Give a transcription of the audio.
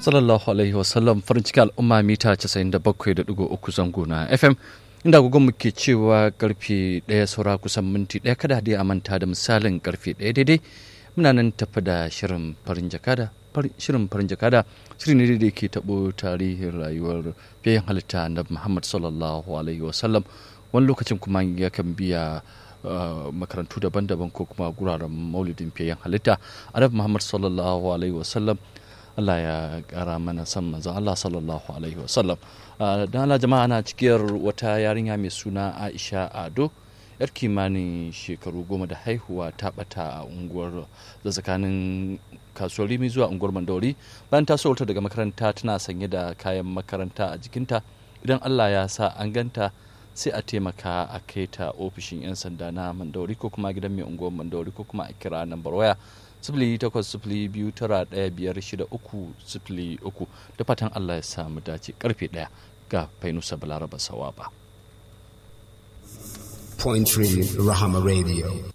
sallallahu alaihi wasallam farin ciki al'umma mita 97.3 zango na fm inda agogon muke cewa karfe ɗaya saura kusan minti ɗaya kada dai a manta da misalin karfe ɗaya daidai muna nan tafi da shirin farin jakada shirin farin jakada shirin ne da ke taɓo tarihin rayuwar fiye halitta na muhammad sallallahu alaihi wasallam wani lokacin kuma yakan biya makarantu daban-daban ko kuma guraren maulidin fiye halitta annabi muhammad sallallahu alaihi wasallam Allah ya kara mana san manzon Allah sallallahu alaihi wasallam don Allah jama'a ana cikiyar wata yarinya mai suna Aisha Ado yar kimanin shekaru goma da haihuwa ta bata a unguwar da tsakanin kasuwar rimi zuwa unguwar mandori bayan ta sauta daga makaranta tana sanye da kayan makaranta a jikinta idan Allah ya sa an ganta sai a taimaka a kai ta ofishin 'yan sanda na mandori ko kuma gidan mai unguwar mandori ko kuma a kira nambar waya sifili takwas sifili biyu tara ɗaya biyar shida uku sifili uku da fatan Allah ya samu dace karfe ɗaya ga fainusa balaraba sawaba. Point Rahama Radio.